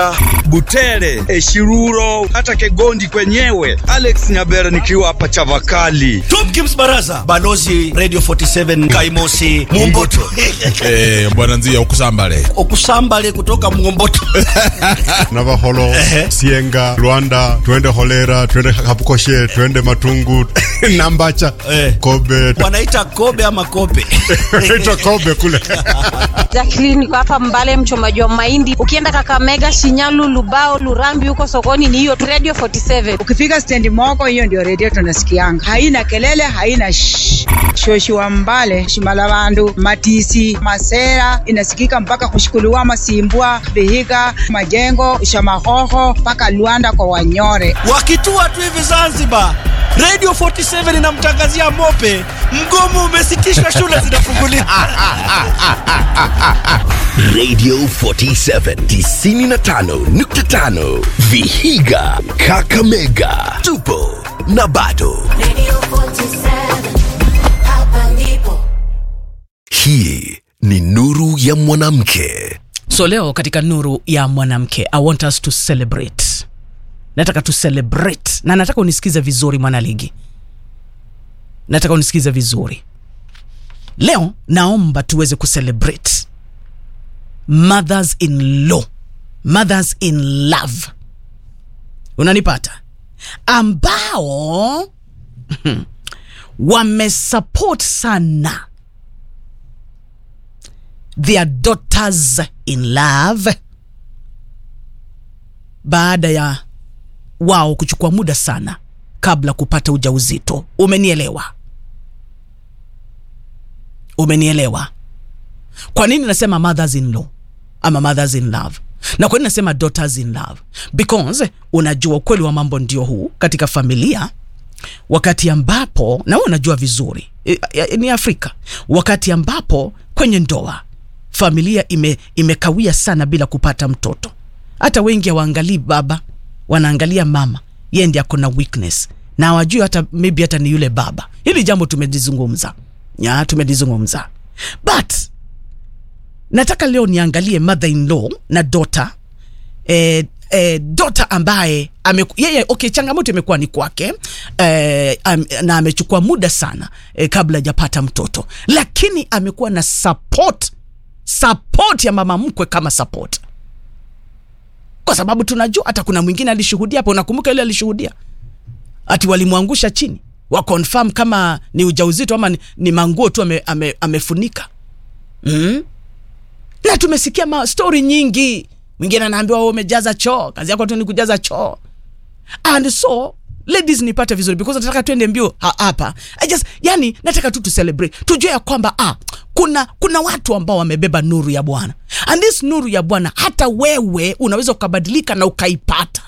Butere, Eshiruro, hata Kegondi kwenyewe. Alex Nyabera nikiwa hapa Chavakali. Tomkins Baraza, Balozi Radio 47 Kaimosi Mumboto Eh, bwana nzia ukusambale okusambale kutoka Mumboto Navaholo, Sienga, Luanda, twende Holera, twende Kapukoshe, twende Matungu, Nambacha, Eh. Kobe, wanaita Kobe ama Kope ita Kobe kule. Jacqueline niko hapa Mbale, mchomaji wa mahindi. Ukienda Kakamega, Shinyalu, Lubao, Lurambi, huko sokoni ni hiyo tu Radio 47. Ukifika stendi Moko, hiyo ndio redio tunasikianga, haina kelele, haina shh. shoshi wa Mbale, Shimalavandu, Matisi, Masera inasikika mpaka kushikuliwa Masimbwa, Vihiga, Majengo, Shamahoho mpaka Luanda kwa Wanyore. wakitua tu hivi Zanzibar. Radio 47 inamtangazia mope, mgomo umesitishwa, shule zinafunguliwa. Radio 47 95.5 Vihiga Kakamega tupo na bado Radio 47, hapa ndipo. hii ni nuru ya mwanamke so leo katika nuru ya mwanamke i want us to celebrate nataka tu celebrate na nataka unisikize vizuri mwanaligi nataka unisikize vizuri leo naomba tuweze kucelebrate mothers in law mothers in love unanipata ambao wamesupport sana their daughters in love baada ya wao kuchukua muda sana kabla kupata ujauzito umenielewa umenielewa kwa nini nasema mothers in law ama mothers in love na kwa nini nasema daughters in love because unajua ukweli wa mambo ndio huu katika familia wakati ambapo na wewe unajua vizuri i- i- ni afrika wakati ambapo kwenye ndoa familia ime, imekawia sana bila kupata mtoto hata wengi hawaangalii baba wanaangalia mama yeye ndi ako na weakness na hawajui hata maybe hata ni yule baba hili jambo tumelizungumza ya tumelizungumza but nataka leo niangalie mother in law na daughter eh, eh, dota ambaye ame, yeye okay, changamoto imekuwa ni kwake eh, am, na amechukua muda sana eh, kabla hajapata mtoto, lakini amekuwa na support support ya mama mkwe kama support, kwa sababu tunajua hata kuna mwingine alishuhudia hapo. Unakumbuka ile alishuhudia ati walimwangusha chini wa confirm kama ni ujauzito ama ni, ni manguo tu ame, ame, amefunika mm? na tumesikia ma story nyingi mwingine anaambiwa wewe umejaza choo kazi yako tu ni kujaza choo and so ladies nipate vizuri because nataka tuende mbio ha- hapa I just yani nataka tu tucelebrate tujue ya kwamba ah, kuna kuna watu ambao wamebeba nuru ya bwana and this nuru ya bwana hata wewe unaweza ukabadilika na ukaipata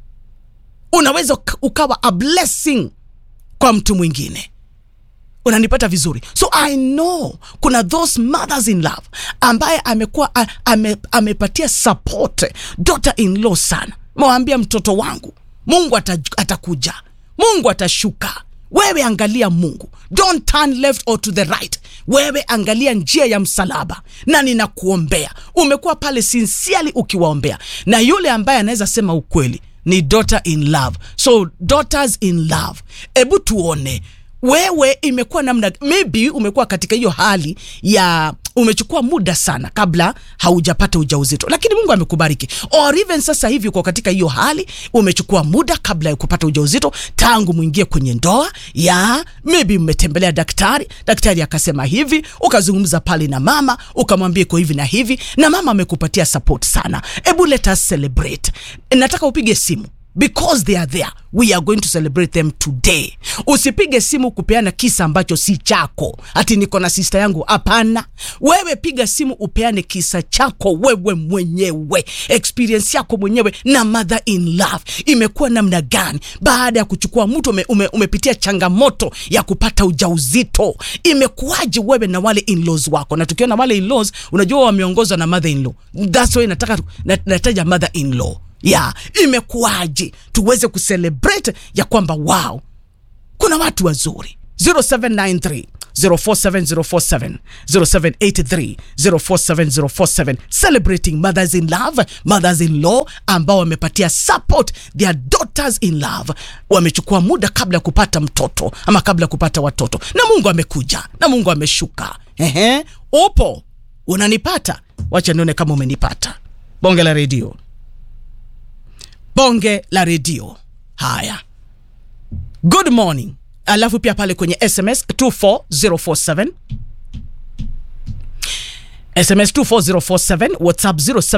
unaweza uka- ukawa a blessing kwa mtu mwingine unanipata vizuri so i know kuna those mothers in love ambaye amekuwa a- ame, amepatia support daughter in law sana mewambia mtoto wangu mungu ata, atakuja mungu atashuka wewe angalia mungu don't turn left or to the right wewe angalia njia ya msalaba na ninakuombea umekuwa pale sincerely ukiwaombea na yule ambaye anaweza sema ukweli ni daughter in love so daughters in love hebu tuone wewe imekuwa namna maybe umekuwa katika hiyo hali ya umechukua muda sana kabla haujapata ujauzito lakini mungu amekubariki or even sasa hivi uko katika hiyo hali umechukua muda kabla ya kupata ujauzito tangu mwingie kwenye ndoa ya maybe mmetembelea daktari daktari akasema hivi ukazungumza pale na mama ukamwambia iko hivi na hivi na mama amekupatia support sana hebu let us celebrate nataka upige simu because they are there we are going to celebrate them today usipige simu kupeana kisa ambacho si chako ati niko na sista yangu hapana wewe piga simu upeane kisa chako wewe mwenyewe experience yako mwenyewe na mother in love imekuwa namna gani baada ya kuchukua mtu ume, ume, umepitia changamoto ya kupata ujauzito imekuwaje wewe na wale in-laws wako na tukiona wale in-laws unajua wameongozwa na mother in law that's why nataka nat- nataja mother in law ya imekuwaje tuweze kucelebrate ya kwamba wow kuna watu wazuri 0793 047047 0783 047047 celebrating mothers in love mothers in law ambao wamepatia support their daughters in love wamechukua muda kabla ya kupata mtoto ama kabla ya kupata watoto na mungu amekuja na mungu ameshuka ehe upo unanipata wacha nione kama umenipata bonge la redio bonge la redio haya good morning alafu pia pale kwenye sms 24047 sms 24047 whatsapp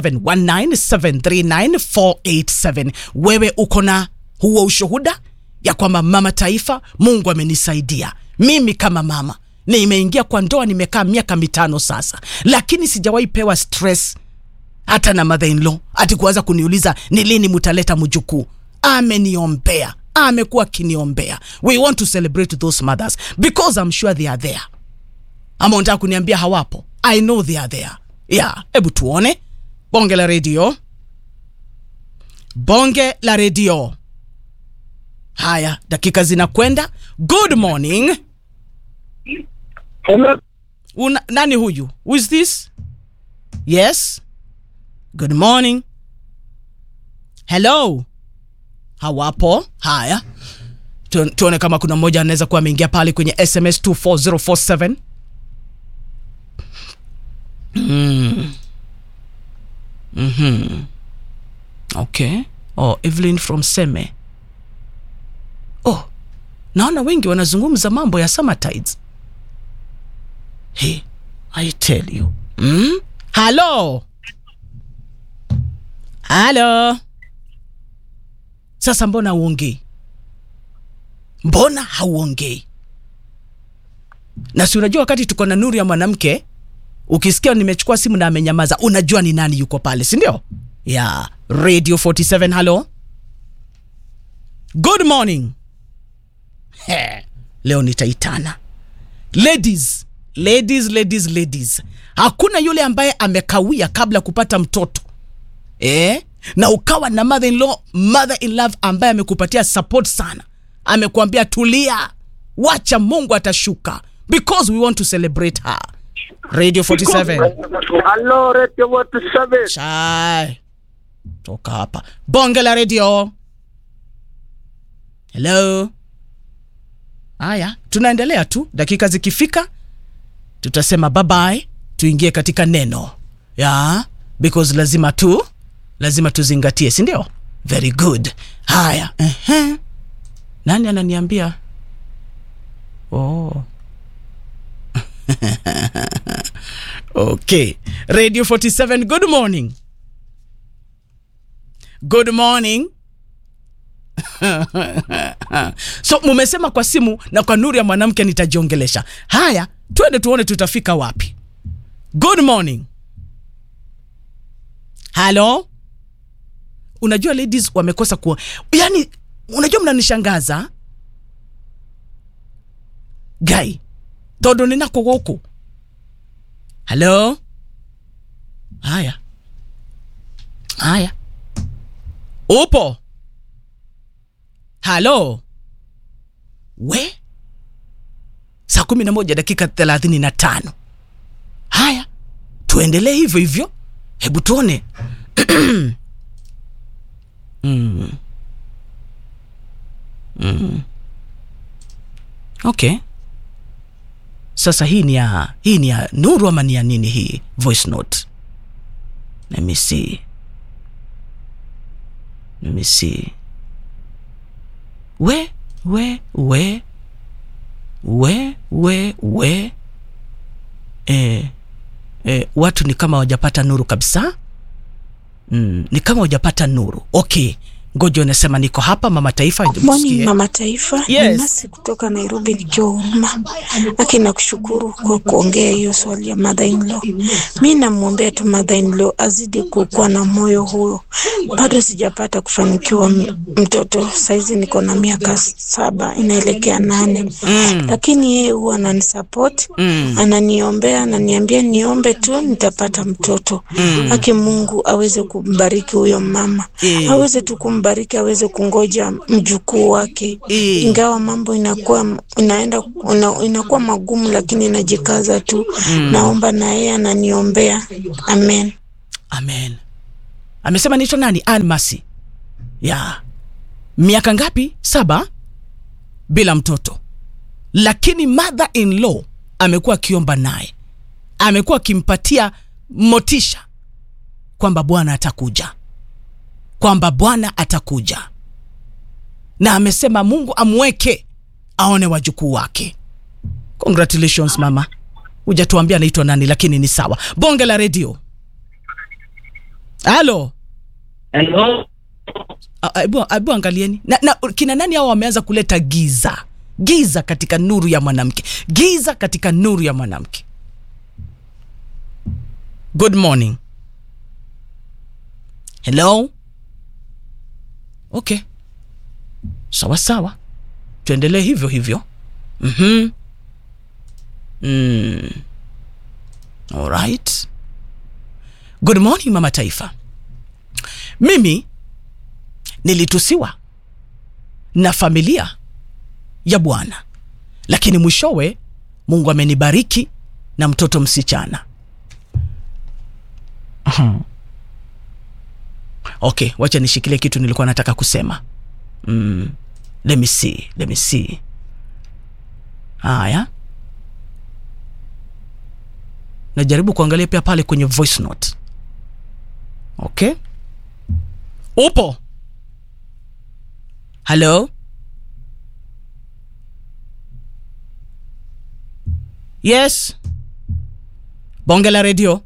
0719739487 wewe uko na huo ushuhuda ya kwamba mama taifa mungu amenisaidia mimi kama mama nimeingia kwa ndoa nimekaa miaka mitano sasa lakini sijawahi pewa stress hata na mother in law ati kuanza kuniuliza ni lini mutaleta mjukuu ameniombea amekuwa akiniombea we want to celebrate those mothers because i'm sure they are there ama unataka kuniambia hawapo i know they are there yeah hebu tuone bonge la redio bonge la redio haya dakika zinakwenda good morning Una, nani huyu who is this yes good morning hello hawapo haya Tu- tuone kama kuna mmoja anaweza kuwa ameingia pale kwenye sms 24047 mm. mm-hmm. okay oh, evelyn from seme oh naona wengi wanazungumza mambo ya summertides hey, i tell you mm? halo halo sasa mbona hauongei mbona hauongei na si unajua wakati tuko na nuru ya mwanamke ukisikia nimechukua simu na amenyamaza unajua ni nani yuko pale si ndio ya yeah. radio 47 halo good morning He, leo nitaitana ladies ladies ladies ladies hakuna yule ambaye amekawia kabla kupata mtoto eh? na ukawa na mother in law mother in love ambaye amekupatia support sana amekuambia tulia wacha mungu atashuka because we want to celebrate her radio 47 Halo, Radio 47. chai toka hapa bonge la radio hello haya tunaendelea tu dakika zikifika tutasema babaye tuingie katika neno ya because lazima tu lazima tuzingatie si ndio very good haya uh-huh. nani ananiambia oh. okay radio 47 good morning good morning so mumesema kwa simu na kwa nuru ya mwanamke nitajiongelesha haya twende tuone tutafika wapi good morning halo unajua ladies wamekosa kuwa yani unajua mnanishangaza gai tondu ninako guku halo haya haya upo halo we saa kumi na moja dakika thelathini na tano haya tuendelee hivyo hivyo hebu tuone mm. Mm. okay sasa hii ni ya hii ni ya nuru ama ni ya nini hii voice note let me see let me see we we we we we we e, e, watu ni kama wajapata nuru kabisa mm, ni kama wajapata nuru okay ngoja unasema niko hapa mama taifa Morning msikie. mama taifa, Yes. ni Masi kutoka Nairobi nikiwa Huruma. Lakini nakushukuru kwa kuongea hiyo swali ya mother in law. Mi namwombea tu mother in law azidi kukuwa na moyo huo. Bado sijapata kufanikiwa m- mtoto, saizi niko na miaka saba inaelekea nane Mm. lakini yeye huwa ananisupport Mm. ananiombea, ananiambia niombe tu nitapata mtoto Mm. aki Mungu aweze kumbariki huyo mama Eh. aweze tu kumbariki ambariki aweze kungoja mjukuu wake, ingawa mambo inakuwa inaenda ina, inakuwa magumu, lakini inajikaza tu. Mm. Naomba na yeye ananiombea. Amen. amen amesema naitwa nani Ann Masi ya miaka ngapi saba bila mtoto lakini mother in law amekuwa akiomba naye amekuwa akimpatia motisha kwamba bwana atakuja kwamba bwana atakuja na amesema mungu amweke aone wajukuu wake congratulations mama hujatuambia anaitwa nani lakini ni sawa bonge la redio halo Hello. A- Hebu hebu angalieni na, na kina nani hao wameanza kuleta giza giza katika nuru ya mwanamke giza katika nuru ya mwanamke good morning hello okay sawa sawa tuendelee hivyo hivyo mm-hmm. mm. alright good morning mama taifa mimi nilitusiwa na familia ya bwana lakini mwishowe mungu amenibariki na mtoto msichana Mhm. okay wacha nishikilie kitu nilikuwa nataka kusema mm. let me see, let me see. haya najaribu kuangalia pia pale kwenye voice note okay upo halo yes bonge la redio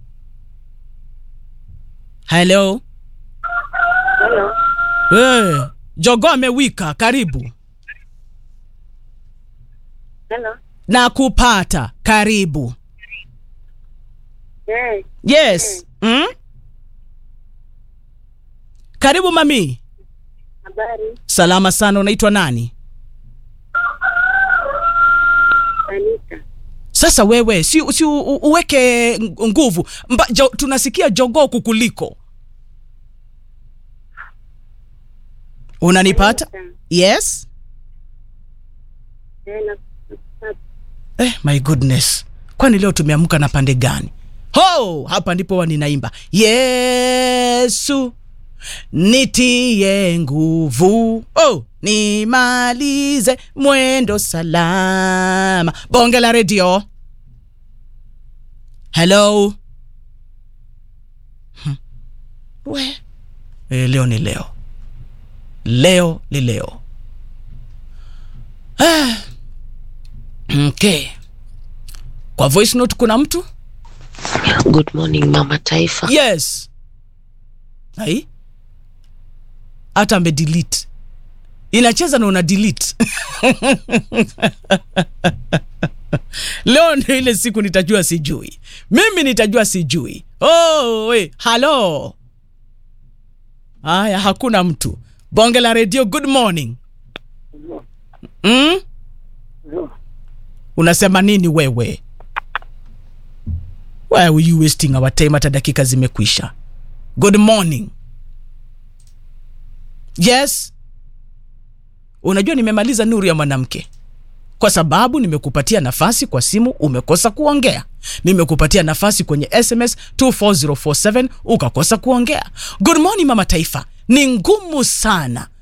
halo hey, jogo amewika karibu Hello. na kupata karibu Hey. yes mm? karibu mami Habari. salama sana unaitwa nani Anita. sasa wewe si, si u, u, uweke ng- nguvu Mba, jo, tunasikia jogoo kukuliko unanipata yes Eh, na- eh, my goodness kwani leo tumeamka na pande gani ho hapa ndipo wa ninaimba yesu nitie nguvu oh, nimalize mwendo salama bonge la redio hello Hmm. we e, leo ni leo leo ni leo ah. okay kwa voice note kuna mtu Good morning mama taifa. yes ai hata ame delete inacheza na una delete leo ndio ile siku nitajua sijui mimi nitajua sijui oh, we, halo haya hakuna mtu bonge la redio good morning mm? unasema nini wewe why are you wasting our time hata dakika zimekwisha good morning yes unajua nimemaliza nuru ya mwanamke kwa sababu nimekupatia nafasi kwa simu umekosa kuongea nimekupatia nafasi kwenye sms 24047 ukakosa kuongea good morning mama taifa ni ngumu sana